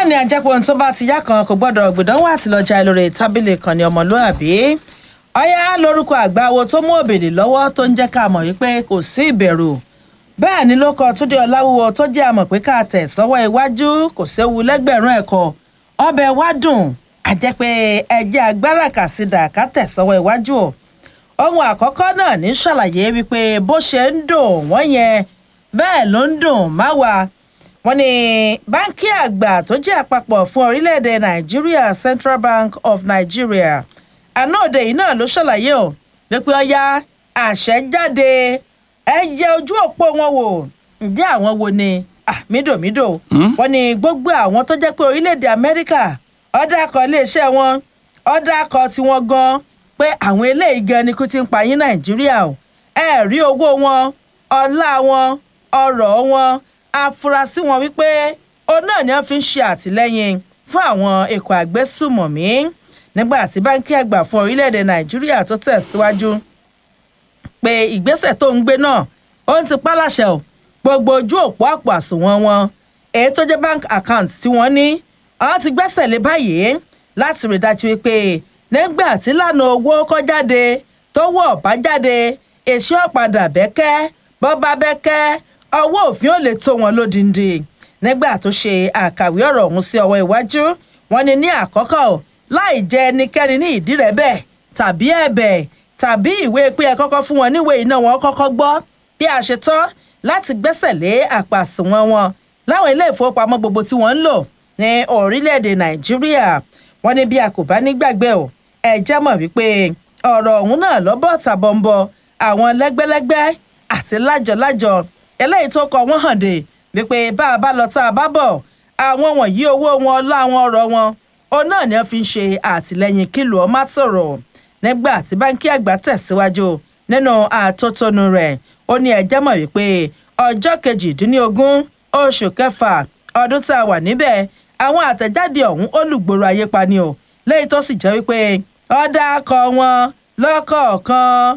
ní ajẹ́pọ̀ ohun tó bá ti yá kan kò gbọ́dọ̀ gbìdánwò àti lọ́jà lórí tábìlì kan ní ọmọlúàbí ọyá lórúkọ àgbáwo tó mú òbèlè lọ́wọ́ tó ń jẹ́ ká mọ̀ wípé kò sí ìbẹ̀rù bẹ́ẹ̀ ni ló kọ túndé ọláwúwo tó jẹ́ àmọ̀ pé ká tẹ̀ sọ́wọ́ iwájú kò séwu lẹ́gbẹ̀rún ẹ̀kọ́ ọbẹ̀ wá dùn àjẹ́ pé ẹjẹ́ agbára kàsídà ká tẹ̀ sọ́wọ́ iwájú o ohun àkọ́kọ́ náà ní ṣàlàyé wípé bó ṣe ń dùn wọ́n yẹn bẹ́ẹ̀ ló ń dùn máwa wọ́n ní báńkì àgbà tó jẹ́ àpapọ̀ fún orílẹ̀-èdè nàìjíríà central bank of nigeria àná òde yìí náà ló ṣàlàyé o wípé ọya àṣẹ jáde ẹ yẹ ojú òpó wọn wò ǹjẹ́ àwọn wo ni mídòmídò wọ́n ní gbogbo àwọn tó jẹ́ pé orílẹ̀-èdè amẹ́ríkà ọ̀dà akọ iléeṣẹ́ wọn ọ̀dà akọ tiwọn gan pé àwọn eléyìí gan ni kú ti ń pa yín nàìjíríà o ẹ rí owó wọn ọlá wọn ọrọ̀ wọn afurasí wọn wípé òun náà ni wọ́n fi ń ṣe àtìlẹ́yìn fún àwọn èkó àgbésùmọ̀mí nígbà tí báńkì àgbà fún orílẹ̀-èdè nàìjíríà tó tẹ̀síwájú pé ìgbésẹ̀ tó ń gbé náà ó ń ti pálàṣẹ o gbogbo ojú òpó àpò àsùnwọ̀n wọn èyí tó jẹ́ bank account tí wọ́n ní àwọn ti gbẹ́sẹ̀ lé báyìí láti rí dájú wípé nígbà tí lànà owó kọ́ jáde tó wọ̀ bá jáde èsì ọ̀padà bẹ́kẹ́ bọ́ bá bẹ́kẹ́ ọwọ́ òfin ò lè tó wọn lódìndí nígbà tó ṣe àkàwé ọ̀rọ̀ ọ̀hún sí ọwọ́ iwájú wọn ni ní àkọ́kọ́ láì jẹ́ ẹnikẹ́ni ní ìdí rẹ̀ bẹ́ẹ̀ tàbí ẹ̀bẹ̀ tàbí ìwé pé ẹ kọ́kọ́ fún wọn níwèé iná wọn kọ́kọ́ gbọ́ bí a ṣe tán láti gbẹ́sẹ̀ lé àpàsùnwọ̀n wọn láwọn ilé ìfowópamọ́ gbogbo tí wọ́n ń lò ní orílẹ̀-èdè nàìjíríà wọ́n ní bí a kò bá nígbàgbé o ẹ jẹ́ mọ̀ wípé ọ̀rọ̀ ọ̀hún náà lọ́bọ̀ tàbọ̀nbọ̀ àwọn lẹ́gbẹ́lẹ́gbẹ́ àti lájọlájọ eléyìí tó kọ wọ́n hàn dé wípé bá a bá lọ tá a bá bọ̀ àwọn wọ̀nyí owó wọn ọlá àwọn ọ̀rọ̀ wọn òun náà ni wọ́n fi ń ṣe àtìlẹ́yìn kílù ọmọ sọ̀rọ̀ nígbà tí báńkì àgbà tẹ̀síwájú nínú àtótónu rẹ̀ ó ní ẹjẹ́ mọ̀ wípé ọjọ́ kejìdínlógún oṣù kẹfà ọdún tá a wà níbẹ̀ àwọn àtẹ̀jáde ọ̀hún olùgbòrò ayé pani o lẹ́yìn tó sì jẹ́ wípé ọ̀dà akọ wọn lọ́kọ̀ọ̀kan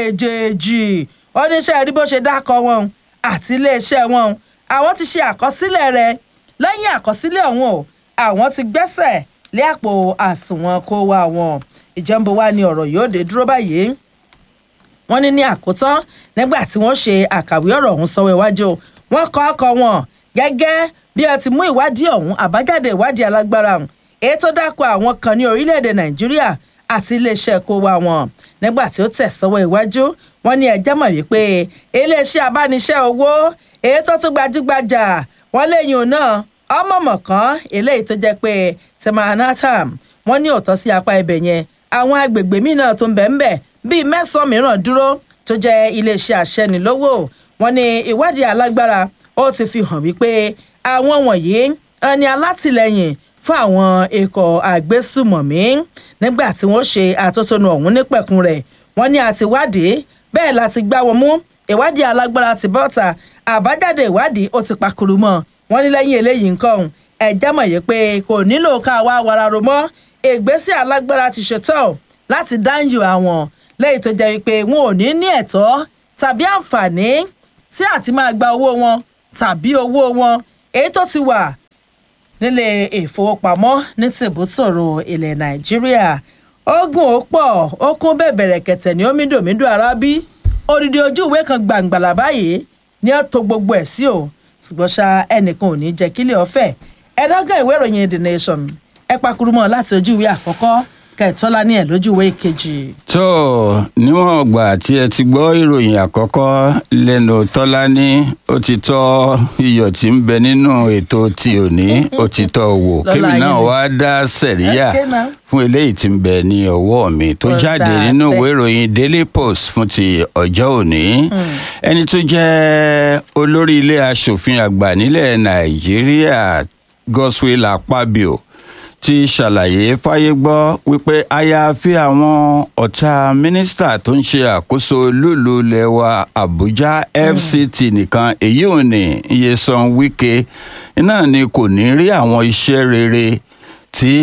èjèèjì oníṣẹ́ rí bó ṣe dákọ̀ wọn àti iléeṣẹ́ wọn àwọn ti ṣe àkọsílẹ̀ rẹ̀ lẹ́yìn àkọsílẹ̀ ọ̀hún o àwọn ti gbẹ́sẹ̀ lé àpò àsùnwọ̀n kó wa wọn ìjọba wa ni ọ̀rọ̀ yóò dé dúró báyìí wọ́n ní ní àkótán nígbà tí wọ́n ṣe àkàwé ọ̀rọ̀ ọ̀hún sọ́wọ́ iwájú wọ́n kọ́ ọkọ̀ wọn gẹ́gẹ́ bí ẹ ti mú ìwádìí ọ̀hún àbájáde ìwádìí alágbára ọ̀hún èyí tó dákọ̀ àwọn kan ní orílẹ̀-èdè nàìjíríà àti iléeṣẹ́ kó wa wọn nígbà tí ó tẹ̀ sọ́wọ́ iwájú wọ́n ní ẹjẹ́ mọ̀ wípé iléeṣẹ́ abániṣẹ́ owó èyí tó tún gbajúgbajà wọ́n léyìn náà ọmọọmọ kan eléyìí tó jẹ́ pé timanatam wọ́n ní òótọ́ sí apá ibẹ̀ yẹn àwọn agbègbè míì náà tó ń bẹ̀ ń bẹ̀ bíi mẹ́sàn-án mìíràn dúró tó jẹ́ iléeṣẹ́ àṣẹnilówó wọ́n ní ìwádìí alágbára ó ti fi hàn wípé àwọn wọ̀nyí ẹni alátìlẹyìn fún àwọn ikọ̀ àgbésùmọ̀mí nígbà tí wọ́n ṣe àtótónu ọ̀hún nípẹ̀kun rẹ̀ wọ́n ní àtiwádìí bẹ́ẹ̀ láti gbá wọn mú ìwádìí alágbára ti bọ́ta àbájáde ìwádìí ó ti pakuru mọ́ wọ́n ní lẹ́yìn eléyìí nǹkan ẹ̀jẹ̀ mọ̀ yìí pé kò nílò ká wá wararo mọ́ ìgbésẹ̀ alágbára ti ṣetán láti dáńjù àwọn lẹ́yìn tó jẹ́ wípé wọn ò ní ní ẹ̀tọ́ tàbí àǹfààní sí àti máa gba owó wọn tàbí owó wọn èyí tó ti wà nílé ìfowópamọ́ ní tìbútòrò ilẹ̀ nàìjíríà ogun ó pọ̀ ó kún bẹ̀bẹ̀rẹ̀ kẹ̀tẹ̀ ní omídòmídò arábí odidi ojú ìwé kan gbàǹgbàlà báyìí ní ó to gbogbo ẹ̀ sí o ṣùgbọ́n ṣá ẹnìkan ò ní jẹ́ kílẹ̀ ọ̀fẹ́ ẹ̀dọ́gàn ìwé ìròyìn the nation ẹ pakurumọ láti ojú ìwé àkọ́kọ́ kẹtọ́lá ní ẹ̀ lójú ìwé ìkejì. tó níwọ̀n ọgbà tí ẹ ti gbọ́ ìròyìn àkọ́kọ́ lẹ́nu tọ́lání ó ti tọ́ iyọ̀ tí ń bẹ nínú ètò tí ò ní ó ti tọ́ wò kébì náà wá dá sẹ̀ríyà fún eléyìí tí ń bẹ ní ọwọ́ mi tó jáde nínú ìwé ìròyìn daily post fún ti ọjọ́ òní ẹni tó jẹ́ olórí ilé asòfin àgbà nílẹ̀ nàìjíríà godswill akpabio ti ṣàlàyé fáyé gbọ́ wípé àyàfi àwọn ọ̀tá mínísítà tó ń ṣe àkóso lùlù lẹ́wà àbújá fct nìkan èyí ò ní Nyesom Wike náà ni kò ní rí àwọn iṣẹ́ rere tí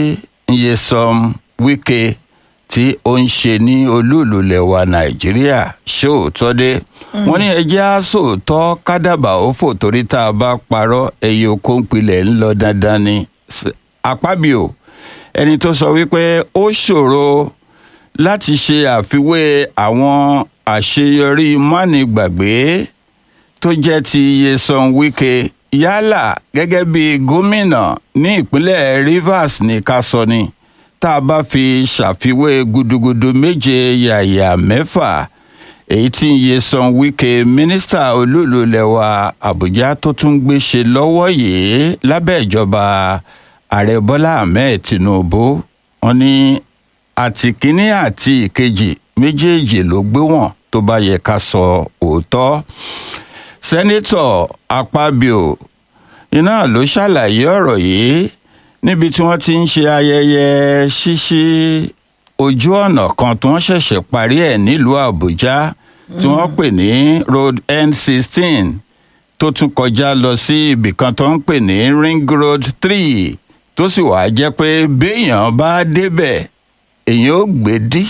Nyesom Wike tí ó ń ṣe ní olúùlú lẹ́wà nàìjíríà ṣóòótọ́ dé wọ́n ní ẹjẹ́ á sòótọ́ kádàbà ó fò torí tá a bá parọ́ ẹyẹ okó ń pilẹ̀ ń lọ dandan ni Akpabio ẹni tó sọ wípé ó ṣòro láti ṣe àfiwé àwọn àṣeyọrí mánigbàgbé tó jẹ́ ti Nyesom Wike yálà gẹ́gẹ́ bí gómìnà ní ìpínlẹ̀ Rivers ní ká sọ ni tá a bá fi ṣàfiwé gudugudu méje yàyà mẹ́fà èyí tí Nyesom Wike mínísítà olúùlú lẹwa Àbújá tó tún gbé ṣe lọ́wọ́ yìí lábẹ́ ìjọba ààrẹ Bọ́lá Ahmed Tinubu wọ́n ní àti kínní àti ìkejì méjèèjì ló gbé wọn tó bá yẹ ká sọ òótọ́ sẹ́nítọ̀ Akpabio iná ló ṣàlàyé ọ̀rọ̀ yìí níbi tí wọ́n ti ń ṣe ayẹyẹ ṣíṣí ojú ọ̀nà kan tí wọ́n ṣẹ̀ṣẹ̀ parí ẹ̀ nílùú Àbújá tí wọ́n pè ní road N16 tó tún kọjá lọ sí ibìkan tó ń pè ní ring road three tó sì wàá jẹ́ pé béèyàn bá débẹ̀ èèyàn ó gbé dí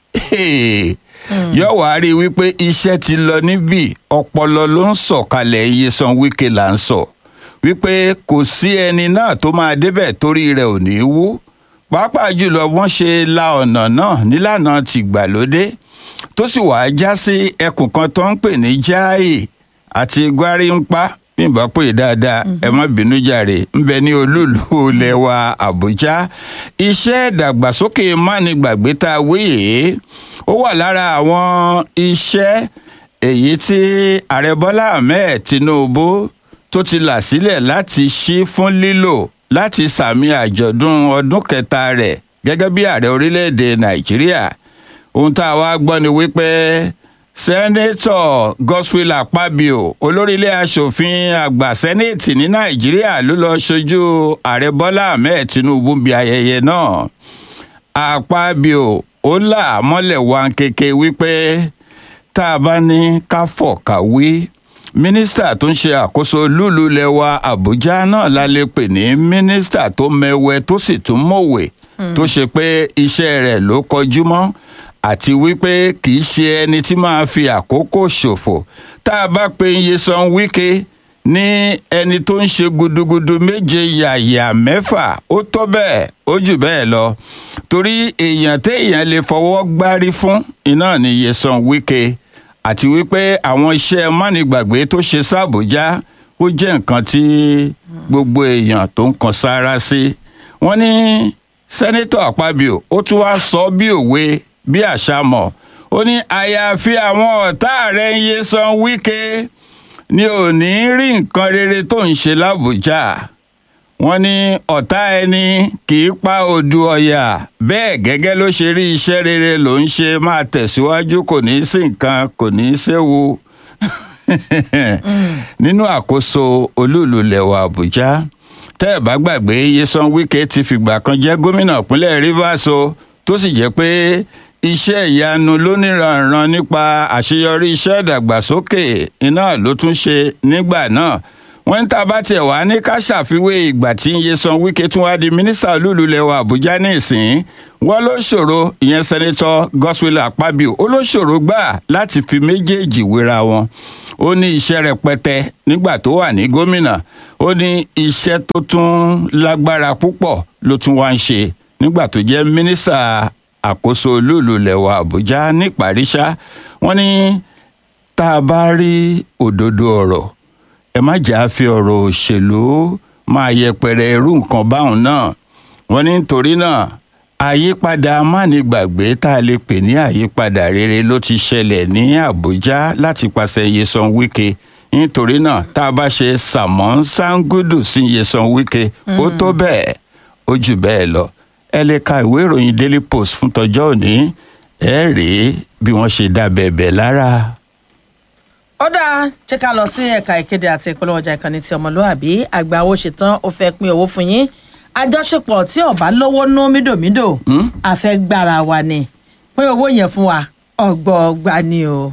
yóò wá rí i wípé iṣẹ́ ti lọ níbí ọpọlọ ló ń sọ̀kalẹ̀ Nyesom Wike là ń sọ wípé kò sí ẹni náà tó máa débẹ̀ torí rẹ̀ ò ní wú pàápàá jùlọ wọ́n ṣe la ọ̀nà náà nílànà tìgbàlódé tó sì wàá já sí ẹkùn kan tó ń pè ní Jai àti Gwarimpa bímbà pè dáadáa ẹ má bínú jàre ń bẹ ní olúùlú ilẹ̀ wa Àbújá iṣẹ́ ìdàgbàsókè mánigbàgbé tá a wéyè ó wà lára àwọn iṣẹ́ èyí tí ààrẹ Bọ́lá Ahmed Tinubu tó ti là sílẹ̀ láti ṣí fún lílò láti sàmì àjọ̀dún ọdún kẹta rẹ̀ gẹ́gẹ́ bí ààrẹ orílẹ̀-èdè Nàìjíríà ohun tá a wá gbọ́ ni wípé sẹ́nẹ́tọ̀ Godswill Akpabio olórí ilé asòfin àgbà sẹ́nẹ́tì ní Nàìjíríà ló lọ ṣojú ààrẹ Bọ́lá Ahmed Tinubu bí ayẹyẹ náà Akpabio ó là mọ́lẹ̀ wá kéke wípé tá a bá ní ká fọ̀ ká wí mínísítà tó ń ṣe àkóso lúlú lẹwa Àbújá náà la lè pè ní mínísítà tó mẹwẹ tó sì tún mọ̀wé tó ṣe pé iṣẹ́ rẹ̀ ló kọjú mọ́ àti wípé kì í ṣe ẹni tí máa fi àkókò ṣòfò tá a bá pe Nyesom Wike ní ẹni tó ń ṣe gudugudu méje yàyà mẹ́fà ó tó bẹ́ẹ̀ ó jù bẹ́ẹ̀ lọ torí èèyàn téèyàn lè fọwọ́ gbárí fún iná ni Nyesom Wike àti wípé àwọn iṣẹ́ mánigbàgbé tó ṣe sábòjá ó jẹ́ nǹkan tí gbogbo èèyàn tó ń kan sára sí wọ́n ní sẹ́nítọ̀ Akpabio ó tún wá sọ bí òwe bí àṣà mọ̀ ó ní àyàfi àwọn ọ̀tá rẹ̀ Nyesom Wike ni ò ní rí nǹkan rere tó ń ṣe lábùjá wọ́n ní ọ̀tá ẹni kì í pa odù ọ̀yà bẹ́ẹ̀ gẹ́gẹ́ ló ṣe rí iṣẹ́ rere ló ń ṣe máa tẹ̀síwájú kò ní í sí nǹkan kò ní í séwu nínú àkóso olúùlú lẹ̀wà Àbújá tẹ́ ẹ̀ bá gbàgbé Nyesom Wike ti fìgbà kan jẹ́ gómìnà ìpínlẹ̀ Rivers o tó sì jẹ́ pé iṣẹ́ ìyanu lóníranran nípa àṣeyọrí iṣẹ́ ìdàgbàsókè iná ló tún ṣe nígbà náà wọ́n ń ta bá tiẹ̀ wá ní ká ṣàfiwé ìgbà tí Nyesom Wike tún wá di mínísítà olúùlú lẹwa Àbújá ní ìsìn wọ́n ló ṣòro ìyẹn sẹ́nẹ́tọ̀ Godswill Akpabio ó ló ṣòro gbà láti fi méjèèjì wéra wọn ó ní iṣẹ́ rẹpẹtẹ nígbà tó wà ní gómìnà ó ní iṣẹ́ tó tún lágbára púpọ̀ ló tún wá ń ṣe nígbà tó jẹ́ mínísítà àkóso olúùlú lẹwa Àbújá níparíṣá wọ́n ní tá a bá rí òdodo ọ̀rọ̀ ẹ má jà á fi ọ̀rọ̀ òṣèlú máa yẹpẹrẹ irú nǹkan báwọn náà wọ́n ní nítorí náà àyípadà amánigbàgbé tá a lè pè ní àyípadà rere ló ti ṣẹlẹ̀ ní Àbújá láti pàṣẹ Nyesom Wike nítorí náà tá a bá ṣe sàmọ́n sangudu sí Nyesom Wike ó tó bẹ́ẹ̀ ó jù bẹ́ẹ̀ lọ ẹ lè ka ìwé ìròyìn Daily Post fún tọjọ́ òní ẹ rèé bí wọ́n ṣe dá bẹ̀bẹ̀ lára ó dáa jẹ́ ká lọ sí ẹ̀ka ìkéde àti ìpolówó ọjà ìkànnì ti ọmọlúwàbí àgbà owó ṣetán ó fẹ́ pín owó fún yín àjọṣepọ̀ tí ọba lówó nú mídòmídò àfẹ́gbára wa ni pín owó yẹn fún wa ọgbọọgba ni o.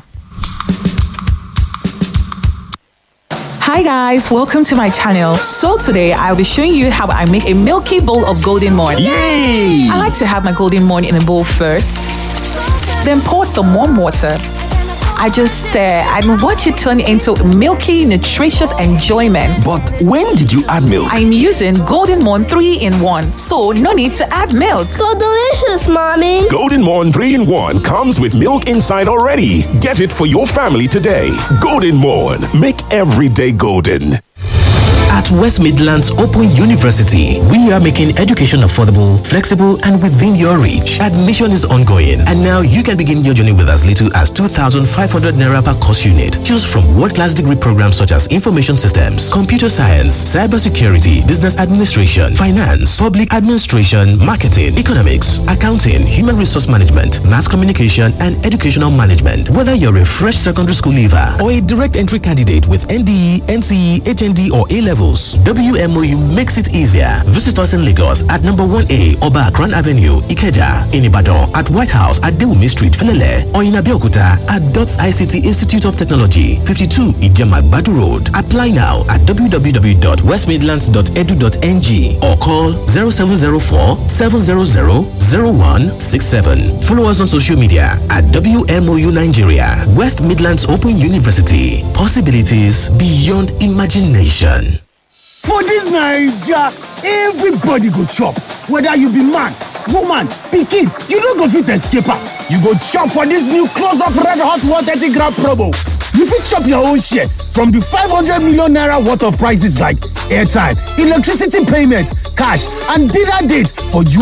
Hi guys, welcome to my channel. So today I'll be showing you how I make a milky bowl of golden morn. Yay! I like to have my golden morn in a bowl first, then pour some warm water. I just stare and watch it turn into milky, nutritious enjoyment. But when did you add milk? I'm using Golden Morn 3 in 1, so no need to add milk. So delicious, mommy. Golden Morn 3 in 1 comes with milk inside already. Get it for your family today. Golden Morn. Make every day golden. At West Midlands Open University, we are making education affordable, flexible, and within your reach. Admission is ongoing, and now you can begin your journey with as little as 2,500 naira per course unit. Choose from world-class degree programs such as information systems, computer science, cybersecurity, business administration, finance, public administration, marketing, economics, accounting, human resource management, mass communication, and educational management. Whether you're a fresh secondary school leaver or a direct entry candidate with NDE, NCE, HND, or A levels, WMOU makes it easier. Visit us in Lagos at number 1A Oba Akran Avenue, Ikeja, in Ibadan, at White House at Dewumi Street, Felele, or in Abeokuta at DOTS ICT Institute of Technology, 52 Ijema Badu Road. Apply now at www.westmidlands.edu.ng or call 0704 700 0167. Follow us on social media at WMOU Nigeria, West Midlands Open University. Possibilities beyond imagination. For dis naija, everybody go chop, whether you be man, woman, pikin, you no go fit escape am. You go chop for dis new close up red hot 130 gram promo. You fit chop your own share from di 500 million naira worth of prices like airtime, electricity payment, cash and dinner date for you